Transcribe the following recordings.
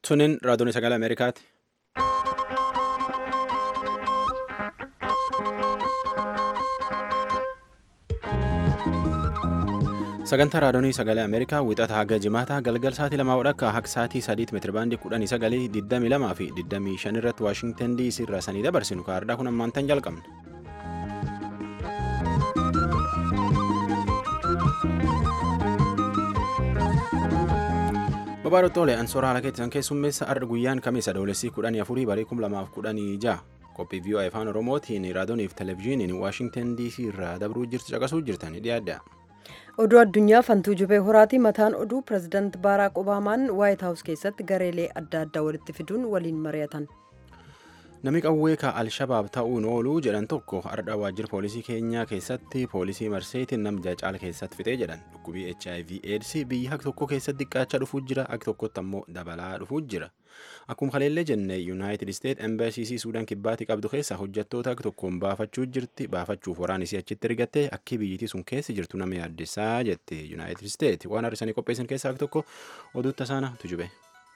Tuniin raadiyoon sagalee Ameerikaati. Sagantaa raadiyoonii sagalee Ameerikaa wixata haga jimaataa galgal sa'aatii lamaa wadhakka akka sa'aatii sadiitti meetirabaandii kudhanii sagalii digdamii lamaa fi digdamii shan irratti Waashingtan DC irraa sanii dabarsinu kaardaa kun ammaantan jalqabne. Babaarottoolee ansoora haala keessan keessummeessa arda guyyaan kamiisa doolessii kudhanii afurii barii kum lamaaf kudhanii ja'a qophii vii'oo afaan oromootiin raadiyooniif televezyiiniin waashingtan dc irraa dabruu jirtu caqasuu jirtanii dhiyaadha. oduu addunyaa fantuu jubee horaatii mataan oduu pirezidaant baaraak obaamaan waayit haawus keessatti gareelee adda addaa walitti fiduun waliin mari'atan. Namni qawwee ka Alshabaab ta'uun ooluu jedhan tokko ardha waajjira poolisii keenyaa keessatti poolisii marseetiin namja caala keessatti fixee jedhan dhukkubii HIV AIDS biyya akka tokko keessatti xiqqaachaa dhufuu jira akka tokkotti ammoo dabalaa dhufuu jira. Akkuma kaleellee jenne Yuunaayitid Isteet Embaasiisii Suudaan kibbaatti qabdu keessa hojjettoota akka tokkoon baafachuu jirti baafachuuf waraan isii achitti ergatte akki biyyittii sun keessa jirtu nama yaaddessaa jette Yuunaayitid Isteet waan har'isanii qopheessan keessaa akka tokko oduu tasaana tujube.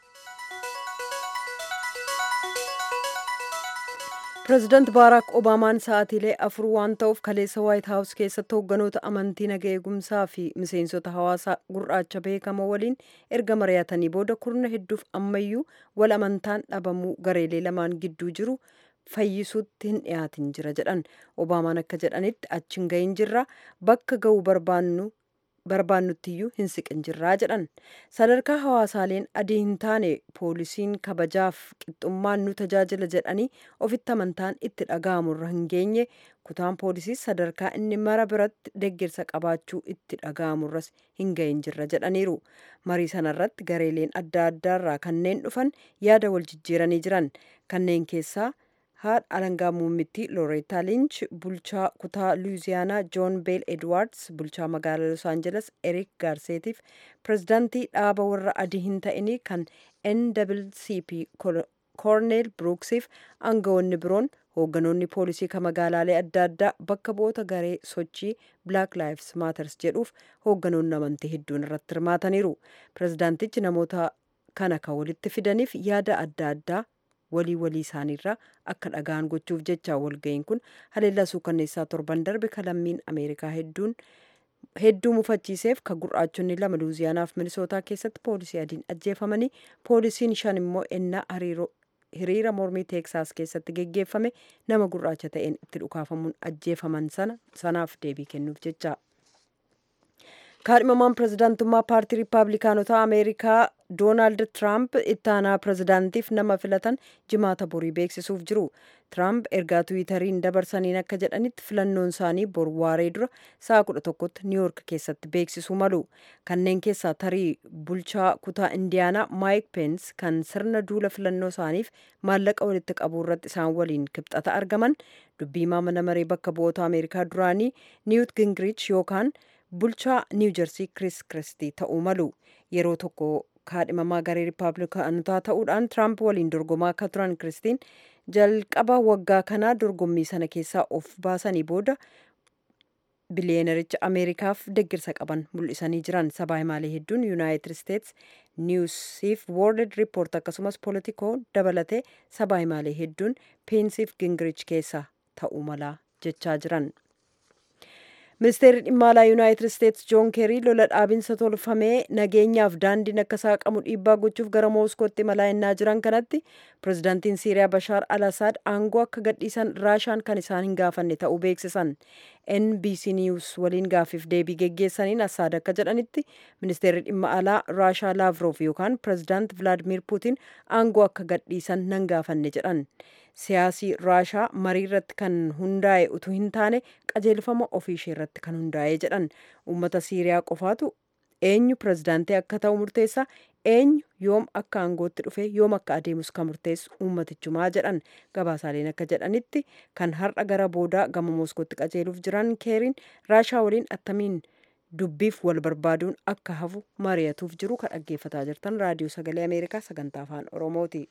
pireezidaant baaraak obaamaan sa'aatiilee afur waan ta'uuf kaleessa waayit haawus keessatti hoogganoota amantii naga eegumsaa fi miseensota hawaasaa gurraacha beekamoo waliin erga mari'atanii booda kurna hedduuf ammayyuu wal amantaan dhabamuu gareelee lamaan gidduu jiru fayyisuutti hin dhiyaatin jira jedhan obaamaan akka jedhanitti achi hin gahin jirra bakka ga'uu barbaannu barbaannuttiyyuu hin siqin jirraa jedhan sadarkaa hawaasaaleen adii hin taane poolisiin kabajaaf qixxummaan nu tajaajila jedhanii ofitti amantaan itti dhaga'amurra hin geenye kutaan poolisii sadarkaa inni mara biratti deeggarsa qabaachuu itti dhaga'amurras hin gahin jirra jedhaniiru marii sanarratti gareeleen adda addaarraa kanneen dhufan yaada wal jijjiiranii jiran kanneen keessaa haadha alangaa muummittii looreetaa linch bulchaa kutaa luwiziyaanaa joon beel edwaards bulchaa magaalaa los aanjeles erik gaarseetiif pirezidaantii dhaaba warra adii hin ta'inii kan nwcp koorneel biruuksiif aangawoonni biroon hoogganoonni poolisii kan magaalaalee adda addaa bakka bu'oota garee sochii black lives matters jedhuuf hoogganoonni amantii hedduun irratti hirmaataniiru pirezidaantichi namoota kana kan walitti fidaniif yaada adda addaa walii walii isaaniirraa akka dhagaan gochuuf jecha walga'iin kun haleellaa suukanneessaa torban darbe kalammiin ameerikaa hedduun hedduu mufachiiseef ka gurraachonni lama luuziyaanaaf minisootaa keessatti poolisii adiin ajjeefamanii poolisiin shan immoo ennaa hiriira mormii teeksaas keessatti geggeeffame nama gurraacha ta'een itti dhukaafamuun ajjeefaman sana sanaaf deebii kennuuf jecha. kaadhimamaan pirezidaantummaa paartii riippaabilikaanotaa ameerikaa doonaald tiraamp ittaanaa pirezidaantiif nama filatan jimaata borii beeksisuuf jiru tiraamp ergaa tiwiitariin dabarsaniin akka jedhanitti filannoon isaanii bor waaree dura sa'a kudha tokkotti niiwuork keessatti beeksisuu malu kanneen keessaa tarii bulchaa kutaa indiyaanaa maayik peens kan sirna duula filannoo isaaniif maallaqa walitti qabuu irratti isaan waliin kibxata argaman dubbii mana maree bakka bu'oota ameerikaa duraanii niwut gingirich yookaan bulchaa niiw jersii kris kiristii ta'uu malu yeroo tokko kaadhimamaa garee riippaabilikaanotaa ta'uudhaan tiraamp waliin dorgomaa akka turan kiristiin jalqaba waggaa kanaa dorgommii sana keessaa of baasanii booda biliyeenericha ameerikaaf deggirsa qaban mul'isanii jiran sabaa himaalee hedduun yuunaayitid isteets niwusiif woorld riippoort akkasumas polotikoo dabalatee sabaa himaalee hedduun peensiif gingirich keessa ta'uu malaa jechaa jiran. ministeerri dhimma alaa yuunaayitid isteets joon keerii lola dhaabinsa tolfamee nageenyaaf daandiin akka saaqamu dhiibbaa gochuuf gara mooskootti imalaa ennaa jiran kanatti pirezidaantiin siiriyaa bashaar al asaad aangoo akka gadhiisan raashaan kan isaan hin gaafanne ta'uu beeksisan nbc niws waliin gaaffiif deebii geggeessaniin asaad akka jedhanitti ministeerri dhimma alaa raashaa laavroof yookaan pirezidaant vilaadimir puutiin aangoo akka gadhiisan nan gaafanne jedhan siyaasii raashaa marii irratti kan hundaa'e utuu hin taane qajeelfama ofiishee irratti kan hundaa'e jedhan uummata siiriyaa qofaatu eenyu pirezidaantii akka ta'u murteessa eenyu yoom akka aangootti dhufe yoom akka adeemus kan murteessu uummatichumaa jedhan gabaasaaleen akka jedhanitti kan har'a gara boodaa gama mooskootti qajeeluuf jiran keeriin raashaa waliin attamiin dubbiif wal barbaaduun akka hafu mari'atuuf jiru kan dhaggeeffataa jirtan raadiyoo sagalee ameerikaa sagantaa afaan oromooti.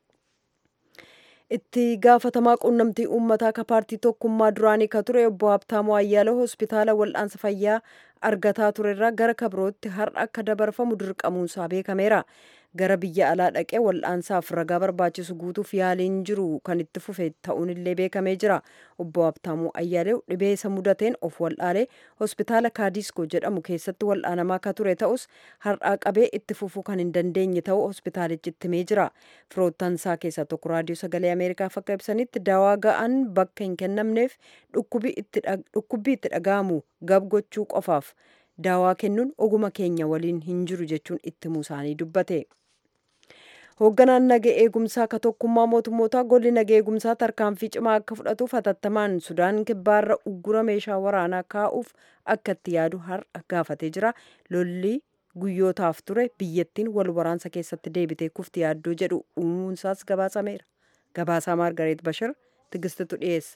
itti gaafatamaa quunnamtii uummataa ka paartii tokkummaa duraanii ka ture obbo Habtaamuu Ayyaaloo hospitaala wal'aansa fayyaa argataa turerraa gara kabirootti har'a akka dabarfamu dirqamuunsaa beekameera. gara biyya alaa dhaqee wal'aansaaf ragaa barbaachisu guutuuf yaaliin jiru kan itti fufe ta'uun illee beekamee jira obbo Habtaamuu Ayyaalew dhibee isa mudateen of wal'aalee hospitaala kaadiskoo jedhamu keessatti wal'aanamaa akka ture ta'us har'aa qabee itti fufuu kan hin dandeenye ta'uu hospitaalichi itti himee jira firoottan isaa keessaa tokko raadiyoo sagalee ameerikaaf akka ibsanitti daawaa ga'an bakka hin kennamneef dhukkubbii itti dhaga'amu gab gochuu qofaaf daawaa kennuun oguma keenya waliin hin jiru jechuun itti himuu isaanii dubbate. hoogganaan naga eegumsaa ka tokkummaa mootummootaa golli naga eegumsaa tarkaanfii cimaa akka fudhatuuf hatattamaan sudaan kibbaarra uggura meeshaa waraanaa kaa'uuf akka itti yaadu har'a gaafatee jira lolli guyyootaaf ture biyyattiin wal waraansa keessatti deebitee kufti yaaddoo jedhu uumuunsaas gabaasameera gabaasaa maargareet bashir tigistitu dhiyeessa.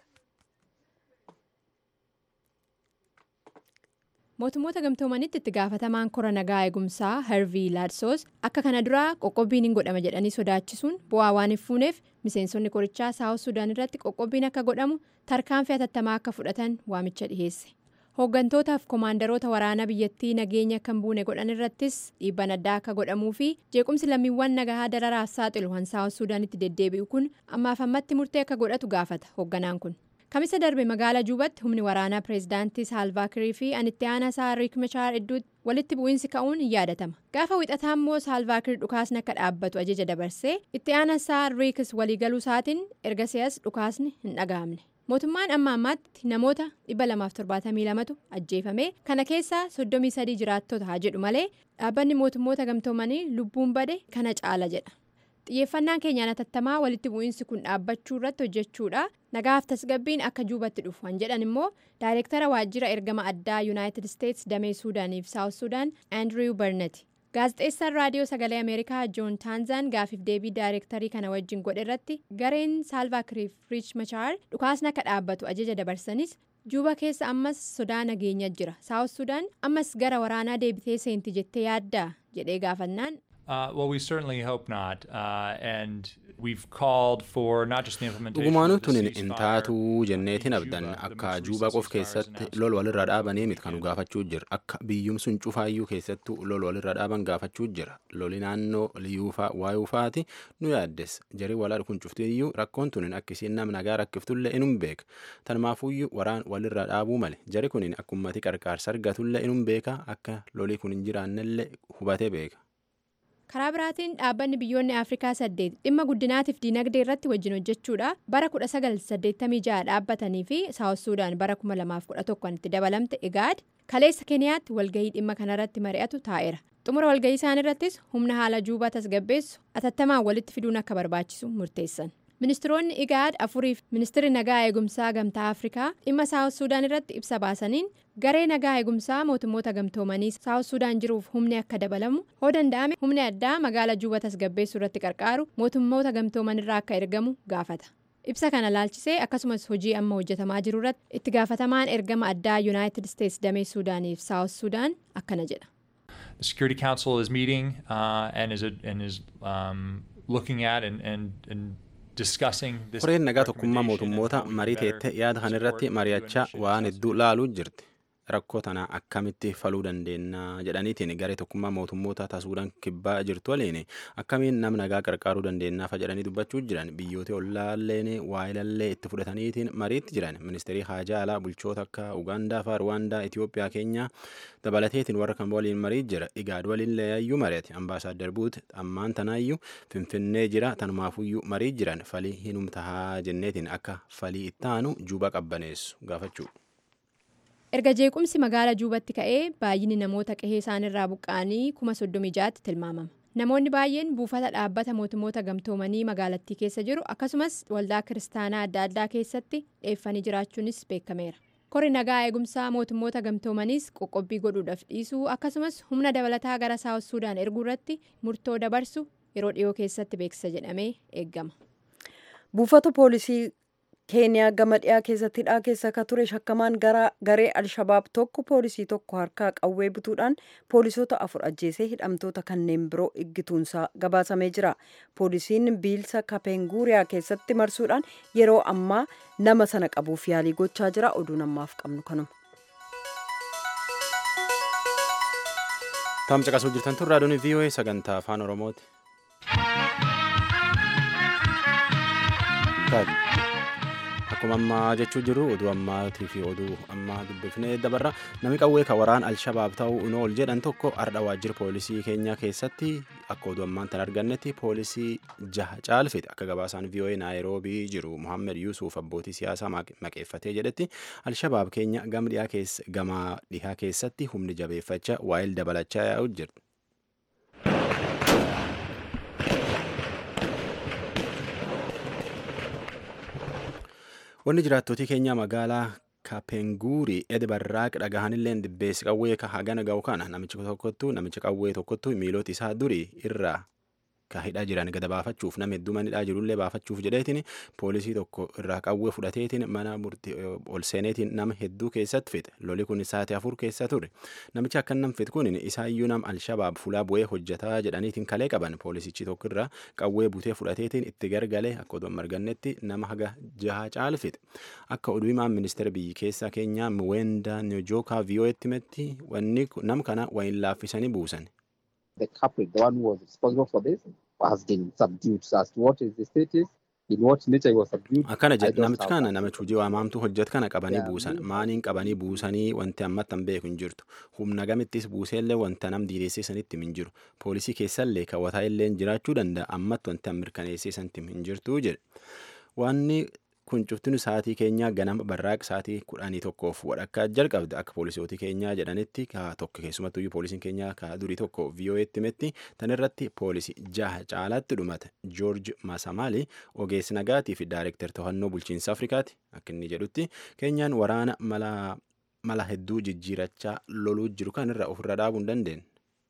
mootummoota gamtoomanitti itti gaafatamaan kora nagaa eegumsaa harvii laadsoos akka kana duraa qoqqobbiin hin godhama jedhanii sodaachisuun bu'aa waan hin fuuneef miseensonni korichaa saawus sudaan irratti qoqqobbiin akka godhamu tarkaanfii hatattamaa akka fudhatan waamicha dhiheesse hooggantootaaf koomaandaroota waraanaa biyyattii nageenya akka hin buune godhan irrattis dhiibbaan addaa akka godhamuu fi jeequmsi lammiiwwan nagahaa dararaaf saaxilu kan saawus sudaanitti deddeebi'u kun ammaaf ammatti murtee akka godhatu gaafata hoogganaan kun. kamisa darbe magaala juubatti humni waraanaa pireezidaantii saalvaakirii fi anitti aanaa isaa riik machaar idduutti walitti bu'iinsi ka'uun hin yaadatama gaafa wixataa immoo saalvaakirii dhukaasni akka dhaabbatu ajaja dabarsee itti aanaa isaa riikis waliigaluu isaatiin erga si'as dhukaasni hin dhaga'amne mootummaan amma ammaatti namoota 272tu ajjeefame kana keessaa 33 jiraattota haa jedhu malee dhaabbanni mootummoota gamtoomanii lubbuun bade kana caala jedha. xiyyeeffannaan keenyaan hatattamaa walitti bu'iinsi kun dhaabbachuu irratti hojjechuudha nagaaf tasgabbiin akka juubatti dhufu kan jedhan immoo daayireektara waajjira ergama addaa yuunaayitid isteetsi damee suudaaniif saawus suudaan aandiriw barnati gaazexeessaan raadiyoo sagalee ameerikaa joon taanzaan gaafiif deebii daayireektarii kana wajjin godhe irratti gareen saalvaakiriif riich machaar dhukaasni akka dhaabbatu ajaja dabarsanis juuba keessa ammas sodaa nageenya jira saawus suudaan ammas gara waraanaa deebitee seenti jettee yaaddaa jedhee gaafannaan. Uh, well, we certainly hope not. Uh, and we've called for not just the implementation dhugumaanu of the tunin ceasefire, intaatuu jenneetiin in abdan Juba, the akka most juubaa recent qof ceasefire is keessatti announced lol walirra dhaabanii miti kanu gaafachuu jira akka biyyum sun cufaayyuu keessattuu lol walirra dhaaban gaafachuu jira loli naannoo liyuufaa waayuufaati nu yaaddes jarii walaa kun cuftiyyuu rakkoon tunin akkisiin nam nagaa rakkiftullee inum beeka tanumaafuyyuu waraan walirra dhaabuu male jari kunin akkummati qarqaarsa argatullee inum beeka akka lolii kun hin jiraannellee hubatee beeka. karaa biraatiin dhaabbanni biyyoonni afrikaa saddeet dhimma guddinaatiif diinagdee irratti wajjin hojjechuudha bara 1986 dhaabbatanii fi saawus suudaan bara 2011 itti dabalamte egaad kaleessa keeniyaatti walgahii dhimma kanarratti mari'atu taa'eera xumura walgahii isaan irrattis humna haala juubaa tasgabbeessu atattamaan walitti fiduun akka barbaachisu murteessan ministiroonni igaad afuriif ministirri nagaa eegumsaa gamtaa afrikaa dhimma saawus suudaan irratti ibsa baasaniin garee nagaa eegumsaa mootummoota gamtoomanii saawus suudaan jiruuf humni akka dabalamu hoo danda'ame humni addaa magaala juuba tasgabbeessuu irratti qarqaaru mootummoota gamtooman irraa akka ergamu gaafata ibsa kana laalchisee akkasumas hojii amma hojjetamaa jiru irratti itti gaafatamaan ergama addaa yuunaayitid isteetsi damee suudaaniif saawus suudaan akkana jedha. The Security Council is meeting uh, and is, and is um, looking at and, and, and discussing this Koreen nagaa tokkummaa recommendation and mootummoota how we marii better teettee yaada support kanirratti the mari'achaa prevention waan and hedduu laaluu jirti. Rakkoo tana akkamitti faluu dandeenya jedhaniitiin garee tokkummaa mootummoota taasuudhaan kibbaa jirtu waliin akkamiin nam nagaa qarqaaruu dandeenyaaf jedhanii dubbachuu jiran biyyoota ollaalleen waayilallee itti fudhataniitiin mariitti jiran ministeerii haajaa alaa bulchoota akka Ugaandaa fa'aa Ruwaandaa Itoophiyaa Keenyaa dabalateetiin warra kan waliin marii jira igaad waliin leeyayyuu mari'ate ambaasaaddar buut ammaan tanaayyuu finfinnee jira tanumaafuyyuu marii jiran falii hinumtahaa jenneetiin akka falii ittaanu juba qabbaneessu gaafachuu. erga jeequmsi magaala juubatti ka'ee baay'inni namoota qehee isaanirraa buqqa'anii kuma soddomii jaatti tilmaamama namoonni baay'een buufata dhaabbata mootummoota gamtoomanii magaalattii keessa jiru akkasumas waldaa kiristaanaa adda addaa keessatti dheeffanii jiraachuunis beekameera kori nagaa eegumsaa mootummoota gamtoomaniis qoqqobbii godhuudhaaf dhiisuu akkasumas humna dabalataa gara saawus suudaan erguu irratti murtoo dabarsu yeroo dhiyoo keessatti beeksisa jedhamee eeggama. buufata poolisii keeniyaa gama dhiyaa keessatti hidhaa keessa akka ture shakkamaan garee alshabaab tokko poolisii tokko harkaa qawwee butuudhaan poolisoota afur ajjeesee hidhamtoota kanneen biroo iggituunsaa gabaasamee jira poolisiin biilsa kapenguuriyaa keessatti marsuudhaan yeroo ammaa nama sana qabuuf yaalii gochaa jira oduun ammaaf qabnu kanuma. Taam caqasuu jirtan tun raadiyoon VOA sagantaa afaan Oromooti. akkuma ammaa jechuu jiru oduu ammaatii fi oduu ammaa dubbifnee dabarra namni qawwee ka waraan alshabaab ta'uu in ool jedhan tokko ardha waajjira poolisii keenyaa keessatti akka oduu ammaan tan argannetti poolisii jaha caalfite akka gabaasaan vii'oo'ee naayiroobii jiru muhammed yuusuf abbootii siyaasaa maqeeffatee jedhetti alshabaab keenya gama dhihaa keessatti humni jabeeffachaa waa'il dabalachaa yaa'u jira. wanni jiraattootii keenya magaalaa kaapenguurii edbarraaq dhagahanilleen dibbeessi qawwee ka hagana ga'u kana namichi tokkottu namicha qawwee tokkottu miilota isaa durii irraa ka hidhaa jiran gada baafachuuf nama hedduu manidhaa jirullee baafachuuf jedheetiin poolisii tokko irraa qawwee fudhateetiin mana murtii ol seeneetiin nama hedduu keessatti fixe loli kun sa'aatii afur keessa ture namichi akka nam fixe kun isaayyuu nam alshabaab fulaa bu'ee hojjetaa jedhaniitiin kalee qaban poolisichi tokko irraa qawwee butee fudhateetiin itti gargalee akka oduu margannetti nama haga jaha caal fixe akka oduu himaan ministeera biyyi keessaa keenyaa muweendaa niyojookaa viiyoo'etti metti wanni nam kana wayin laaffisanii buusan. the culprit, the one who was responsible for this, has been subdued. So as to what is the status, in what nature he was subdued. akkana jedhe namichi kana namichi hojii waamaamtu hojjet kana qabanii buusan maaniin qabanii buusanii wanti ammatti hin beeku hin jirtu humna gamittis buuseellee wanta nam diideessisanitti hin jiru poolisii keessallee kaawwataa illee jiraachuu danda'a ammatti wanti mirkaneessisanitti hin jirtu jedhe wanni kun cuftinu sa'aatii keenyaa ganama barraaq sa'aatii kudhanii tokkoof wadhakkaa jalqabde akka poolisootii keenyaa jedhanitti ka tokko keessumattuyyuu poolisiin keenyaa ka durii tokko viiyoo'eetti metti tan irratti poolisii jaha caalaatti dhumate joorji masamaali ogeessi nagaatii fi daayirektar to'annoo bulchiinsa afrikaati akka inni jedhutti keenyaan waraana mala mala hedduu jijjiirachaa loluu jiru kan irra ofirra dhaabuu hin dandeenye.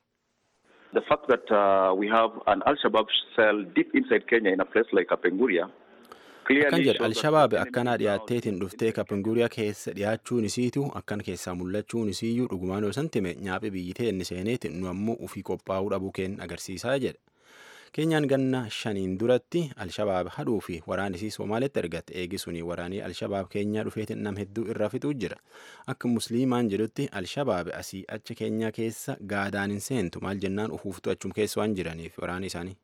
The fact that uh, we have an Al-Shabaab cell deep inside Kenya in a place like Kapenguria akkan jedhe alshabaab akkanaa dhiyaatteetiin dhuftee kapenguuriyaa keessa dhiyaachuun isiitu akkan keessaa mul'achuun isiiyyuu dhugumaan yoo san time nyaaphi biyyitee inni seeneetiin nu ammoo ufii qophaa'uu dhabuu keen agarsiisaa jedhe keenyaan ganna shaniin duratti alshabaab hadhuu fi waraanisii somaalitti ergatte eegisuni waraanii alshabaab keenyaa dhufeetiin nam hedduu irra fixuu jira akka musliimaan jedhutti alshabaab asii acha keenyaa keessa gaadaan hin seentu maal jennaan ufuuftu achum keessa waan jiraniif waraanii isaanii.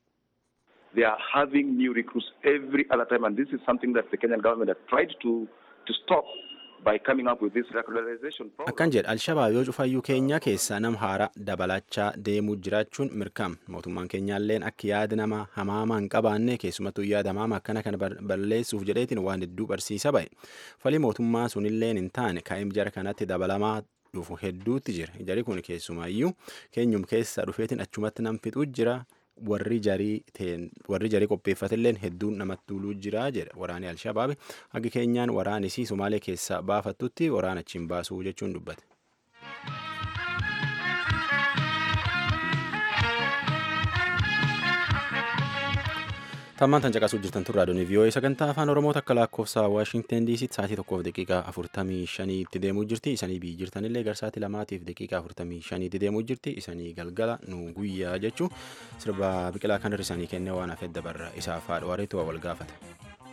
they are having new recruits every other time, and this is something that the Kenyan government has tried to to stop by coming up with this regularization program. akkan jedhe alshabaab yoo cufayyuu keenyaa keessaa nam haara dabalachaa deemuu jiraachuun mirkam mootummaan keenyaalleen akka yaada nama hamaamaa hin qabaanne keessumattuu yaada hamaama akkana kana balleessuuf jedheetiin waan hedduu barsiisa ba'e falii mootummaa sunilleen hin taane kaa'im jara kanatti dabalamaa dhufu hedduutti jira jari kun keessumaayyuu keenyum keessaa dhufeetiin achumatti nam fixuu jira warri jarii ta'een warri jarii qopheeffatilleen hedduun namatti tuuluu jira jedha waraanni alshabaabi hagi keenyaan waraanisii somaalee keessaa baafattutti waraana achiin baasuu jechuun dubbate. tammaan tan caqasuu jirtan turraa doonii vii'oo'ee sagantaa afaan oromoo takka lakkoofsa waashingten diisitti sa'aatii tokkoof daqiiqaa afurtamii shaniitti deemuu jirti isanii biyyi jirtanillee garsaatii lamaatiif daqiiqaa afurtamii shaniitti deemuu jirti isanii galgala nu guyyaa jechuu sirba biqilaa kan hirrisanii kennee waan hafeef dabarra isaaf haadha wareetu wal gaafata.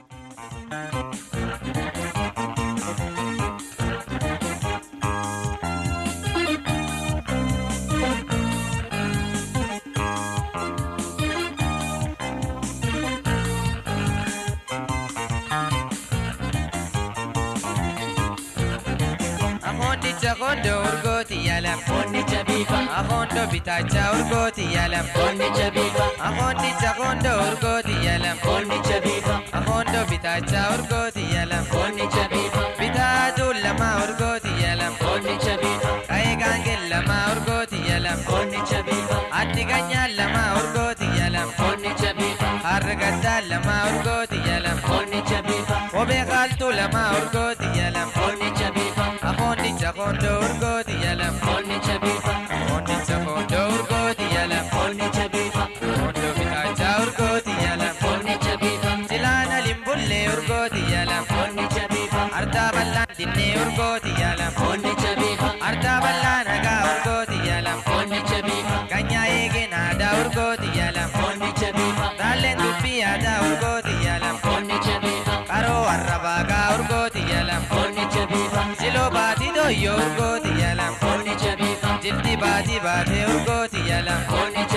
Kondo urgooti yalam Konnicha biifa Akondo bitaacha urgooti yalam Konnicha biifa Akondicha kondo urgooti yalam Konnicha biifa Akondo bitaacha urgooti yalam Konnicha biifa Bitaatu lama urgooti yalam Konnicha biifa Kaayegaangel lama urgooti yalam Konnicha biifa Addi ganyaa lama urgooti yalam Konnicha biifa Harregaddaa lama urgooti yalam Konnicha biifa Kophee qaaltuu lama urgooti yalam Konnicha biifa Akondicha kondo urgooti yalam Konnicha biifa Akondicha kondo urgooti yalam Konnicha biifa Kondo bitaacha urgooti yalam Konnicha biifa Silaana limbullee urgooti yalam Konnicha biifa Ardaa bal'aan dinnee urgooti yalam Konnicha biifa Ardaa bal'aan nagaa urgooti yalam Konnicha biifa Ganyaa eegeen aadaa urgooti yalam Konnicha biifa Raalleen dubbii aadaa urgooti yalam Konnicha biifa Qaroo arrabaagaa urgooti yalam Konnicha biifa Siloo baatii dooyyoo urgooti yalam Konnicha biifa Jilti baatii baatee urgooti yalam Konnicha biifa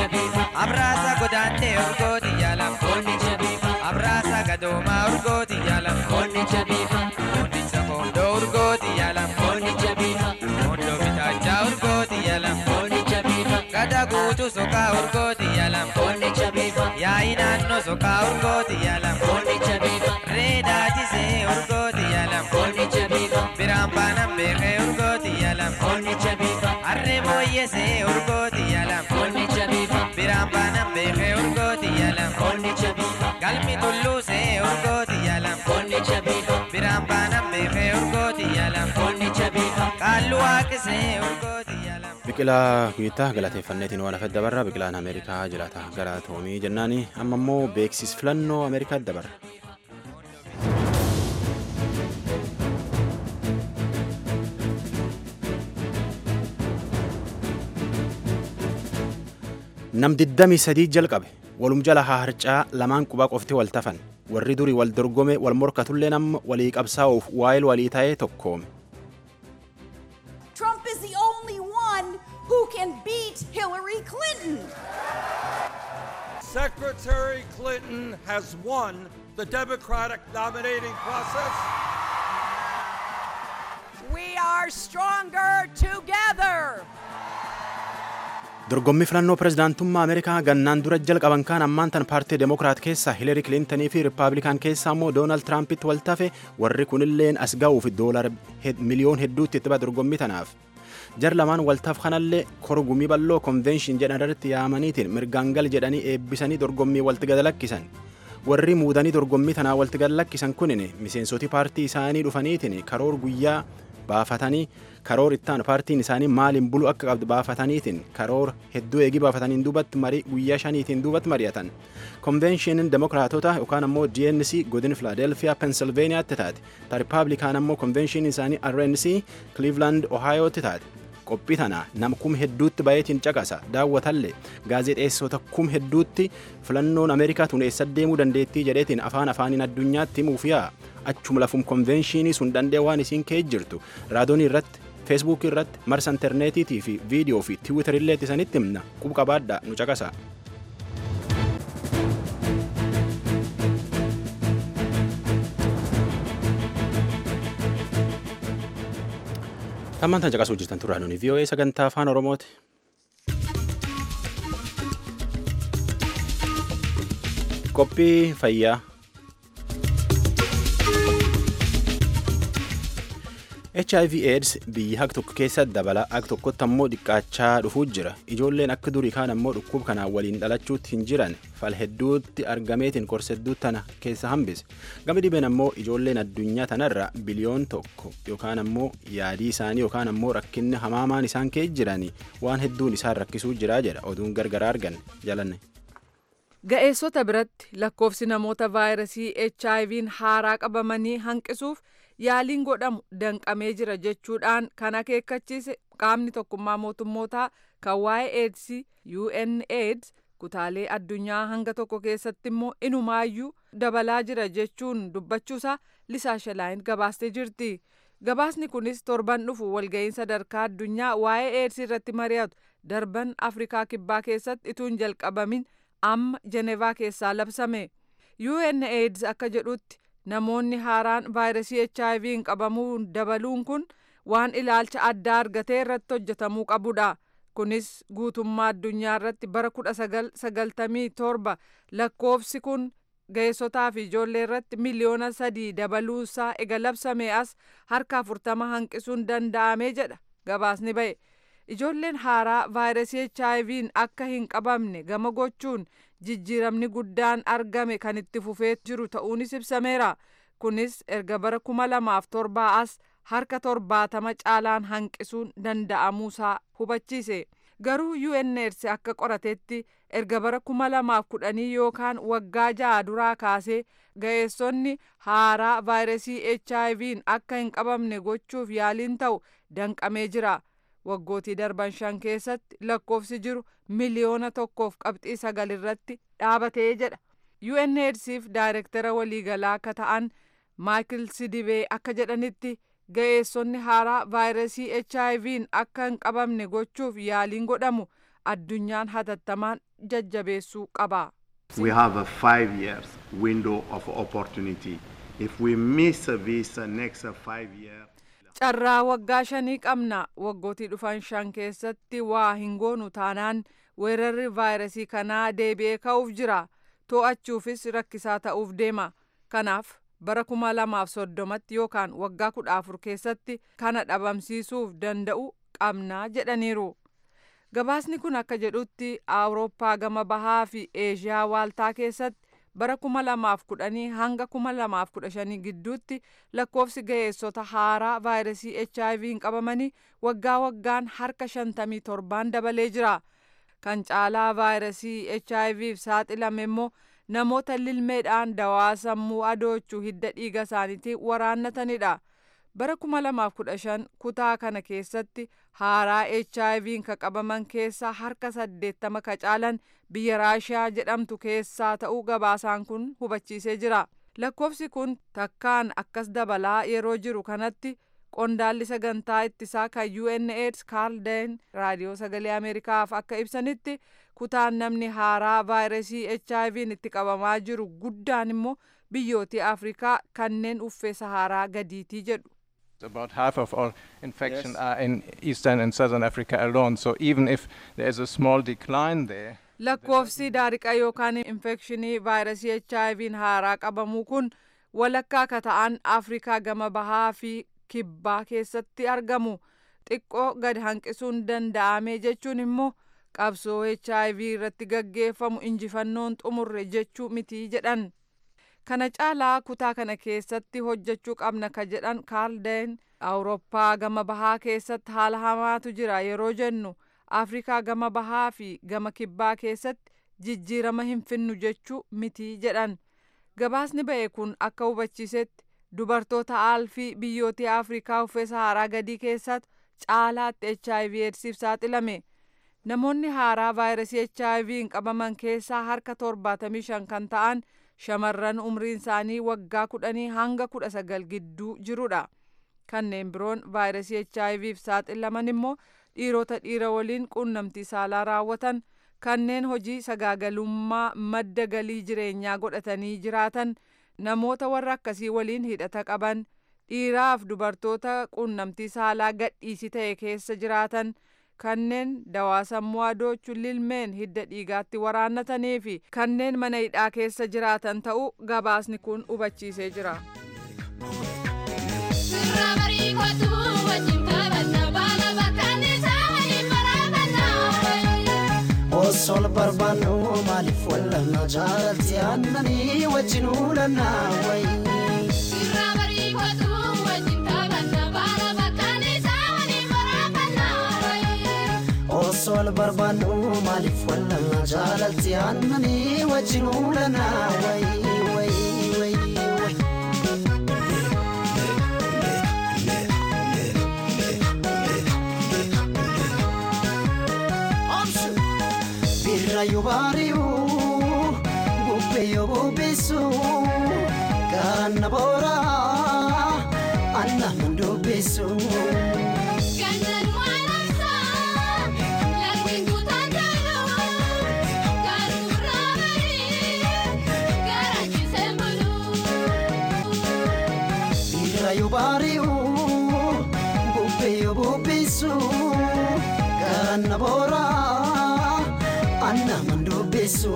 abraasa godaantee urgooti yaalam Konni jabiifa. abraasa gadoomaa urgooti yaalam Konni jabiifa. kondicha koondoo urgooti yaalam Konni jabiifa. koondoo bitaachaa urgooti yaalam Konni jabiifa. gada guutuu sokaa urgooti yaalam Konni jabiifa. yaa'i naannoo sokaa urgooti yaalam Konni jabiifa. reedaatisee urgooti yaalam Konni jabiifa. biraan baanan beekee urgooti yaalam Konni jabiifa. harree mooyyesee urgooti yaalam Konni jabiifa. biraan baanan beekee urgooti yaalam Konni jabiifa. galmi tulluusee urgooti yaalam Konni jabiifa. biraan baanan beekee urgooti yaalam Konni jabiifa. qaallu waaqisee urgooti yaalam Biqilaa guyyaa galateeffanneetiin waan hafet dabarra biqilaan Ameerikaa jiraata gara toomii jennaani amma immoo beeksisa filannoo Ameerikaa dabarra. Nam 23 jalqabe walum jala haa harcaa lamaan qubaa qofti wal tafan warri durii wal dorgome wal morkatullee nama walii qabsaa'uuf waa'il walii ta'ee tokkoome. Trump is the only one who can beat Hillary Clinton. Secretary Clinton has won the Democratic nominating process. We are stronger together. Dorgommii filannoo pirezidaantummaa Ameerikaa gannaan dura jalqaban kaan ammaan tan paartii Demokiraat keessaa Hiilari Kilintanii fi Rippaabilikaan keessaa immoo Doonaald Tiraampitti wal tafe warri kunilleen as ga'uuf doolara miliyoon hedduutti itti ba'a dorgommii tanaaf. Jar lamaan waltaaf kanallee korgumii bal'oo konvenshin jedhan irratti yaamaniitiin mirgaan gal jedhanii eebbisanii dorgommii walti gad lakkisan. Warri muudanii dorgommii tanaa walti gad lakkisan kunin miseensoti paartii isaanii dhufaniitiin karoor guyyaa baafatanii karoor ittaan paartiin isaanii maaliin bulu akka qabdu baafataniitiin karoor hedduu eegii baafataniin duubatti marii guyyaa shaniitiin duubatti mari'atan. Konvenshiiniin Demokiraatota yookaan ammoo DNC godin Filaadelfiyaa Pensilveeniyaatti taate. Ta Rippaabilikaan ammoo konvenshiiniin isaanii RNC Cleveland Ohiotti taate. qophii tana nam kum hedduutti baay'eetiin caqasa daawwatallee gaazexeessota kum hedduutti filannoon ameerikaa tun eessa deemuu dandeettii jedheetiin afaan afaaniin addunyaatti himuuf yaa achuma lafum konvenshiinii sun dandee waan isiin kee jirtu raadoonii irratti feesbuukii irratti marsa intarneetiitii fi viidiyoo fi tiwiitarillee isanitti himna quba qabaadhaa nu caqasa. Tammaan tan caqasuu jirtan turraa nuni VOA sagantaa afaan Oromooti. Qophii fayyaa. HIV AIDS biyya haq tokko keessa dabala haq tokkotti ammoo dhiqqaachaa dhufuu jira. Ijoolleen akka durii kaan ammoo dhukkub kanaan waliin dhalachuutti hin jiran fal hedduutti argameetiin korsa hedduu tana keessa hambise. Gama dhibeen ammoo ijoolleen addunyaa tanarra biliyoon tokko yookaan ammoo yaadii isaanii yookaan ammoo rakkinni hamaamaan isaan kee jiranii waan hedduun isaan rakkisuu jira jedha oduun gargaraa argan jalanne. Ga'eessota biratti lakkoofsi namoota vaayirasii HIV'n haaraa qabamanii hanqisuuf yaaliin godhamu danqamee jira jechuudhaan kan akeekkachiise qaamni tokkummaa mootummootaa kan waa'ee AIDS UNAIDS kutaalee addunyaa hanga tokko keessatti immoo inumaayyuu dabalaa jira jechuun dubbachuusaa lisaa shalaayin gabaastee jirti. Gabaasni kunis torban dhufu walga'iin sadarkaa addunyaa waa'ee AIDS irratti mari'atu darban Afrikaa Kibbaa keessatti ituun jalqabamin amma Jenevaa keessaa labsame. UNAIDS akka jedhutti namoonni haaraan vaayirasii HIV'n qabamuu dabaluun kun waan ilaalcha addaa argatee irratti hojjetamuu qabudha. Kunis guutummaa addunyaa irratti bara kudha sagal sagaltamii torba lakkoofsi kun ga'eessotaa fi ijoollee irratti miliyoona sadii dabaluusaa ega labsame as harka afurtama hanqisuun danda'amee jedha gabaasni ba'e. Ijoolleen haaraa vaayirasii HIV'n akka hin qabamne gama gochuun jijjiiramni guddaan argame kan itti fufee jiru ta'uunis ibsameera. Kunis erga bara kuma lamaaf torbaa as harka torbaatama caalaan hanqisuun danda'amuusaa hubachiise. Garuu UNAIDS akka qoratetti erga bara kuma lamaaf kudhanii yookaan waggaa ja'a duraa kaasee ga'eessonni haaraa vaayirasii HIV'n akka hin qabamne gochuuf yaaliin ta'u danqamee jira. waggootii darban shan keessatti lakkoofsi jiru miliyoona tokkoof qabxii sagal irratti dhaabatee jedha. UNAIDSif daayirektara waliigalaa akka ta'an Maayikil Sidibee akka jedhanitti ga'eessonni haaraa vaayirasii HIV'n akka hin qabamne gochuuf yaaliin godhamu addunyaan hatattamaan jajjabeessuu qaba. We have a five years window of opportunity. If we miss this next five years, carraa waggaa shanii qabna waggootii dhufan shan keessatti waa hin goonu taanaan weerarri vaayirasii kanaa deebi'ee ka'uuf jira to'achuufis rakkisaa ta'uuf deema kanaaf bara kuma lamaaf soddomatti yookaan waggaa kudha afur keessatti kana dhabamsiisuuf danda'u qabnaa jedhaniiru. gabaasni kun akka jedhutti awurooppaa gama bahaa fi eeshiyaa waaltaa keessatti bara kuma lamaaf kudhanii hanga kuma lamaaf kudha shanii gidduutti lakkoofsi ga'eessota haaraa vaayirasii hiv hin qabamanii waggaa waggaan harka shantamii torbaan dabalee jira kan caalaa vaayirasii hiv saaxilame immoo namoota lilmeedhaan dawaa sammuu adoochuu hidda dhiiga isaaniitiin waraannatanidha. bara 2015 kutaa kana keessatti haaraa hiv ka qabaman keessaa harka 80 ka caalan biyya raashiyaa jedhamtu keessaa ta'uu gabaasaan kun hubachiisee jira lakkoofsi kun takkaan akkas dabalaa yeroo jiru kanatti qondaalli sagantaa ittisaa kan UNAIDS Carl Dane raadiyoo sagalee Ameerikaaf akka ibsanitti kutaan namni haaraa vaayirasii HIV itti qabamaa jiru guddaan immoo biyyootii Afrikaa kanneen uffee Saharaa gadiitii jedhu. About half of all infections are in Eastern and Southern Africa alone. So even if there is a small decline there, lakkoofsi daariqa yookaan infekshinii vaayirasii HIV'n haaraa qabamuu kun walakkaa ka ta'an Afrikaa gama bahaa fi kibbaa keessatti argamu. Xiqqoo gad hanqisuun danda'ame jechuun immoo qabsoo HIV irratti gaggeeffamu injifannoon xumurre jechuu miti jedhan. kana caalaa kutaa kana keessatti hojjechuu qabna ka jedhan kaaldeen awurooppaa gama bahaa keessatti haala hamaatu jira yeroo jennu afrikaa gama bahaa fi gama kibbaa keessatti jijjiirama hin finnu jechuu miti jedhan gabaasni ba'e kun akka hubachiisetti dubartoota aalfii biyyootii afrikaa uffee saharaa gadii keessatti caalaatti hiv eedsiif saaxilame namoonni haaraa vaayirasii hiv hin qabaman keessaa harka 75 kan ta'an shamarran umriin isaanii waggaa kudhanii hanga kudha sagal gidduu jirudha. Kanneen biroon vaayirasii HIVf saaxilaman immoo dhiirota dhiira waliin quunnamtii saalaa raawwatan kanneen hojii sagaagalummaa madda galii jireenyaa godhatanii jiraatan namoota warra akkasii waliin hidhata qaban dhiiraaf dubartoota quunnamtii saalaa gadhiisii ta'e keessa jiraatan. kanneen dawaa sammuu adoochuu lilmeen hidda dhiigaatti waraannatanii fi kanneen mana hidhaa keessa jiraatan ta'uu gabaasni kun hubachiisee jira. Osol barbaannu maaliif wallanna jaalatti aannanii wajjin uulannaa wayi. osol barbaannu maaliif wallanna jaalatti aannanii wajjin uulannaa wayi wayi wayi. Birra yoo baari'u bubbee yoo bubbisu gaanna boora anna mandubbisu. yo bari'u bubbee yoo bubbisu ganna boora anna mandubbisu.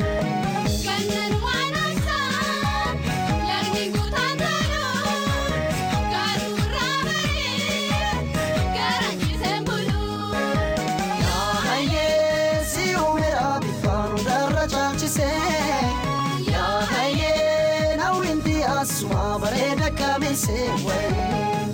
Asuma bareeda kabeesse wayi.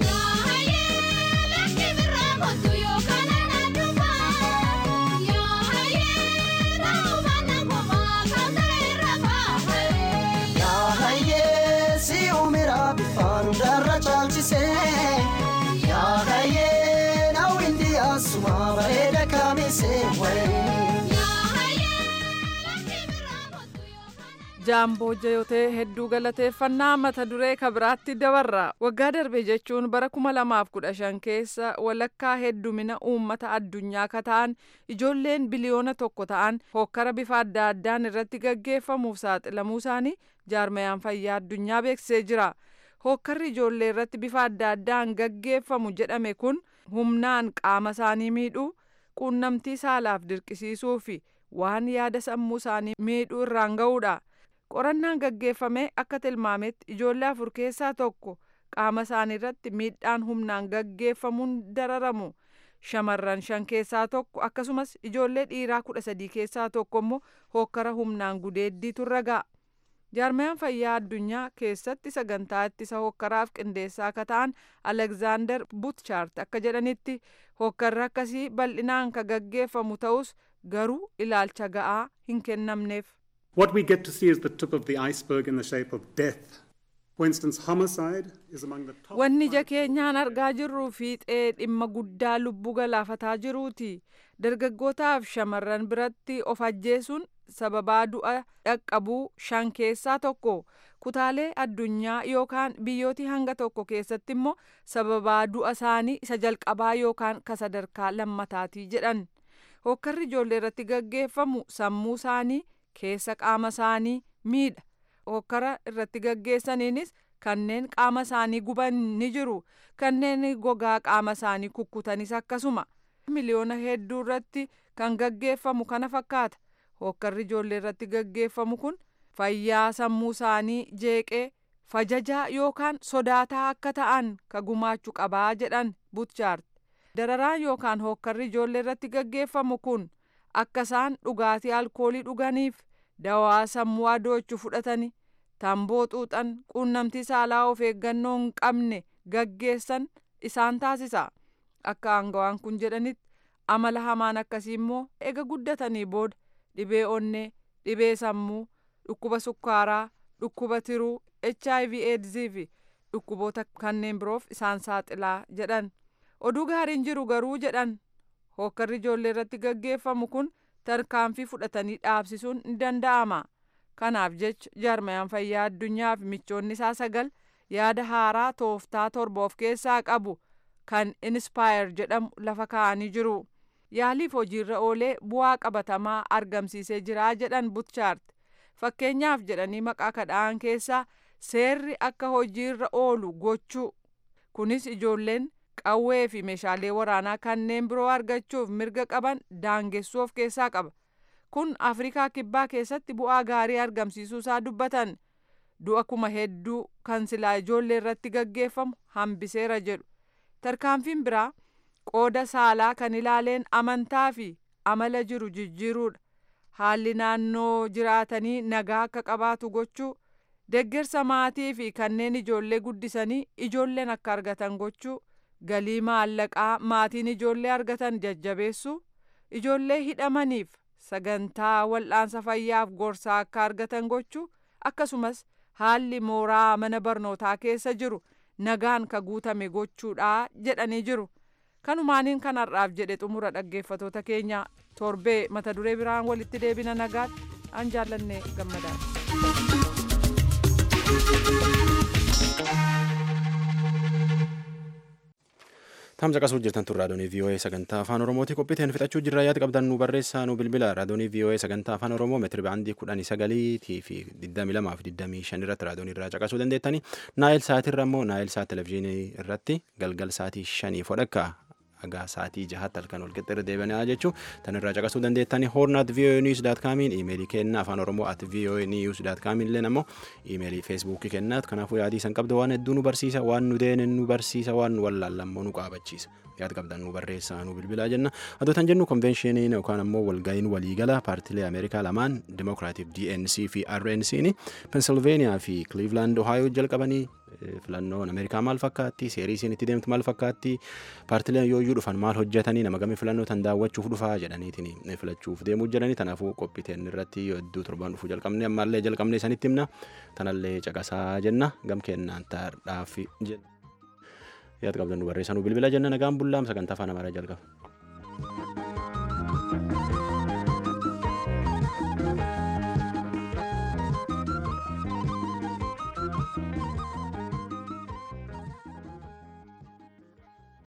jaamboo jayotee hedduu galateeffannaa mata duree kabiraatti dabarra waggaa darbe jechuun bara 2015 keessa walakkaa heddumina uummata addunyaa ka ta'an ijoolleen biliyoona tokko ta'an hokkara bifa adda addaan irratti gaggeeffamuuf saaxilamuu isaanii jaarmayaan fayyaa addunyaa beeksisee jira hokkarri ijoollee irratti bifa adda addaan gaggeeffamu jedhame kun humnaan qaama isaanii miidhuu quunnamtii saalaaf dirqisiisuu fi waan yaada sammuu isaanii miidhuu irraan ga'uudha. qorannaan gaggeeffame akka tilmaametti ijoollee afur keessaa tokko qaama isaanii irratti miidhaan humnaan gaggeeffamuun dararamu shamarran shan keessaa tokko akkasumas ijoollee dhiiraa kudha sadii keessaa tokko immoo hokkara humnaan gudeeddiitu irra ga'a. jaarmayaan fayyaa addunyaa keessatti sagantaa ittisa hokkaraaf qindeessaa akka ta'an alekzaandar butchaart akka jedhanitti hokkarri akkasii bal'inaan ka gaggeeffamu ta'us garuu ilaalcha ga'aa hin kennamneef. What we get to see is the tip of the iceberg in the shape of death. For instance, homicide is among the top. Wanni ija keenyaan argaa jirru fiixee dhimma guddaa lubbuu galaafataa jiruuti. Dargaggootaaf shamarran biratti of ajjeesuun sababaa du'a dhaqqabuu shan keessaa tokko. Kutaalee addunyaa yookaan biyyootii hanga tokko keessatti immoo sababaa du'a isaanii isa jalqabaa yookaan ka sadarkaa lammataatii jedhan. Hokkarri ijoollee irratti gaggeeffamu sammuu isaanii keessa qaama isaanii miidha. hokkara irratti gaggeessaniinis kanneen qaama isaanii guban ni jiru. Kanneen gogaa qaama isaanii kukkutanis akkasuma. Miliyoona hedduu irratti kan gaggeeffamu kana fakkaata. Hokkarri ijoollee irratti gaggeeffamu kun fayyaa sammuu isaanii jeeqee fajajaa yookaan sodaataa akka ta'an ka gumaachuu qabaa jedhan butchaart. Dararaan yookaan hokkarri ijoollee irratti gaggeeffamu kun akka isaan dhugaatii alkoolii dhuganiif dawaa sammuu adoochu fudhatanii tamboo xuuxan quunnamtii saalaa of eeggannoo hin qabne gaggeessan isaan taasisa akka aangawaan kun jedhanitti amala hamaan akkasii immoo ega guddatanii booda dhibee onnee dhibee sammuu dhukkuba sukkaaraa dhukkuba tiruu hiv eedzii fi dhukkuboota kanneen biroof isaan saaxilaa jedhan oduu gaariin jiru garuu jedhan hokkarri ijoollee irratti gaggeeffamu kun tarkaanfii fudhatanii dhaabsisuun ni danda'ama. Kanaaf jecha jaarmayaan fayyaa addunyaa fi michoonni isaa sagal yaada haaraa tooftaa torba of keessaa qabu kan inspire jedhamu lafa kaa'anii jiru. Yaaliif hojiirra oolee bu'aa qabatamaa argamsiisee jira jedhan butchaart. Fakkeenyaaf jedhanii maqaa kadhaan keessaa seerri akka hojiirra oolu gochuu. Kunis ijoolleen qawwee fi meeshaalee waraanaa kanneen biroo argachuuf mirga qaban daangessuu of keessaa qaba. Kun Afrikaa Kibbaa keessatti bu'aa gaarii argamsiisuu isaa dubbatan. Du'a kuma hedduu kan silaa ijoollee irratti gaggeeffamu hambiseera jedhu. Tarkaanfiin biraa qooda saalaa kan ilaaleen amantaa fi amala jiru jijjiiruudha. Haalli naannoo jiraatanii nagaa akka qabaatu gochuu, deggersa maatii fi kanneen ijoollee guddisanii ijoolleen akka argatan gochuu, galii maallaqaa maatiin ijoollee argatan jajjabeessuu, ijoollee hidhamaniif sagantaa wal'aansa fayyaaf gorsaa akka argatan gochuu akkasumas haalli mooraa mana barnootaa keessa jiru nagaan ka guutame gochuudha jedhanii jiru. Kanumaaniin kanarraaf jedhe xumura dhaggeeffatoota keenya torbee mata duree biraan walitti deebina nagaatti an jaallanne gammadaadha. Tamsa qasuu jirtan tun raadiyoonii VOA sagantaa afaan Oromooti qophiiteen fixachuu jirra yaada qabdan nu barreessaa nu bilbila raadiyoonii VOA sagantaa afaan Oromoo meetiri baandii kudhanii sagaliitii fi digdami lamaa fi digdamii shan irratti raadiyoonii irraa caqasuu dandeettanii naayil saatii immoo naayil saat televezyiinii irratti galgal saatii shanii fodhakka hagaa saatii jahaatti halkan wal qixxirra deebi'anii jechuu tan irraa caqasuu dandeettanii hoornaat VOA news daat kaamiin iimeelii kennaa afaan oromoo at VOA news daat kaamiin illee ammoo iimeelii feesbuukii kennaat kanaafuu yaadii san qabda waan hedduu nu barsiisa waan nu deenen nu barsiisa waan nu wallaallammoo nu qaabachiisa yaad qabdan nu barreessaa nu bilbilaa jenna adoo tan jennu konveenshiiniin yookaan ammoo walga'iin waliigala paartilee ameerikaa lamaan dimokiraatif DNC fi RNC'n pensilveeniyaa fi Cleveland Ohio jalqabanii filannoon ameerikaa maal fakkaatti seerii isiin itti deemtu maal fakkaatti paartileen yooyyuu dhufan maal hojjetanii nama gamii filannoo tan daawwachuuf dhufaa jedhaniitiin filachuuf deemuu jedhanii tanaafuu qophiiteen irratti hedduu torban dhufuu jalqabne ammaallee jalqabne isanitti himna tanallee caqasaa jenna gam kennaan taardhaaf jenna yaad qabdan nu barreessanuu bilbila jenna nagaan bullaam sagantaa afaan amaaraa jalqaba.